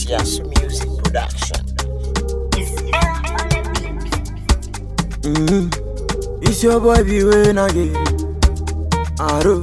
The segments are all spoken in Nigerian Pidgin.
Yasu Music Production. Mm-hmm. It's your boy be when I get Aro.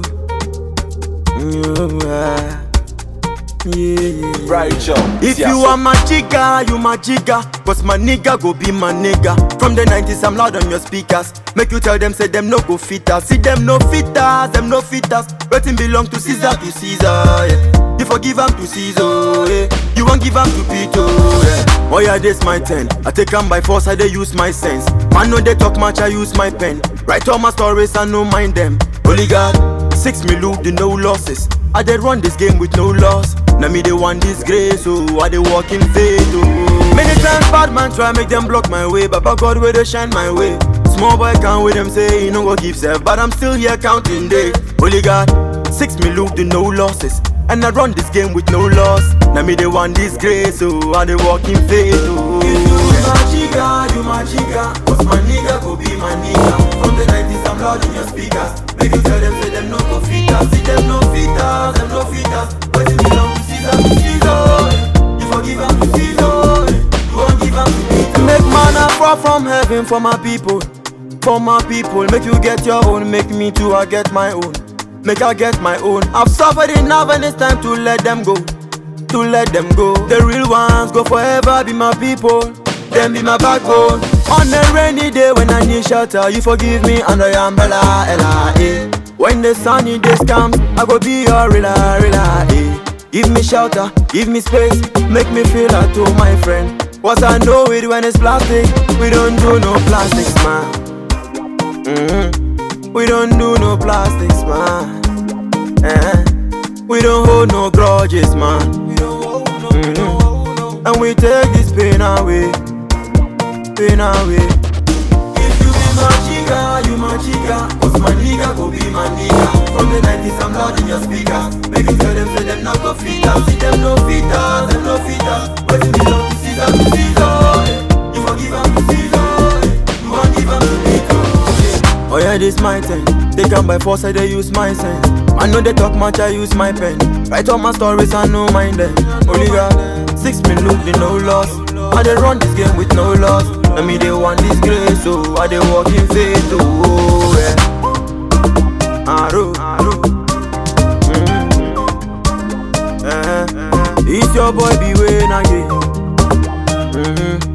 Yeah. Yeah. Right, Joe. If you are my chica, you my chica. Cause my nigga go be my nigga. From the 90s, I'm loud on your speakers. Make you tell them, say them no go fit us. See them no fit us, them no fit us. Waiting belong to Caesar to Caesar. Yeah. You forgive am to Caesar. Yeah. You won't give am to Peter. Yeah. Oh yeah, this my 10. I take am by force, I dey use my sense. Man, no they talk much, I use my pen. Write all my stories, I no mind them. Holy God, six me loop, the no losses. I dey run this game with no loss. Now me they want disgrace, oh, I dey walk in faith, oh. Many times bad man try make them block my way, but God where they shine my way. Small boy can't with them say he no go give self, but I'm still here counting days. Holy God, six me loop, the no losses. And I run this game with no loss. Now me they want disgrace, oh, I dey walk in faith, oh. If you my chica, you my chica, cause my nigga go be my nigga. From the 90s, I'm loud in your speakers. Make you tell them, say them no go fit us. See them no fit us, them no fit us. But it belong to Caesar, to Caesar. You forgive them to Caesar. You won't give them to Peter. Make manna fall from heaven for my people. For my people, make you get your own, make me too, I get my own. Make I get my own. I've suffered enough and it's time to let them go. To let them go. The real ones go forever, be my people. Them be my backbone. On a rainy day when I need shelter, you forgive me under your umbrella, Ella, eh. When the sunny days comes, I go be your rela, rela, eh. Give me shelter, give me space, make me feel at home, my friend. Cause I know it when it's plastic, we don't do no plastics, man. hmm We don't do no plastics, man. Eh. We don't hold no grudges, man. Mhm. And we take this pain away, pain away. If you be my chica, you my chica. Cause my nigga go be my nigga. From the 90s, I'm loud in your speaker. Make you tell them, say them not go fit us. See them no fit us, them no fit us. But you belong to Caesar, to Caesar. eh. You forgive them to Caesar. eh. You won't give them to Peter. yeah. Oh yeah, this my thing. They come by force, I they use my sense. I know they talk much, I use my pen. Write all my stories, I no mind them. Only God, six me look, the no loss. I they run this game with no loss. I me they want this grace, so I they walk in faith, oh yeah. Aro, aro. Mm. Eh, eh. It's your boy, be when again. Mm-hmm.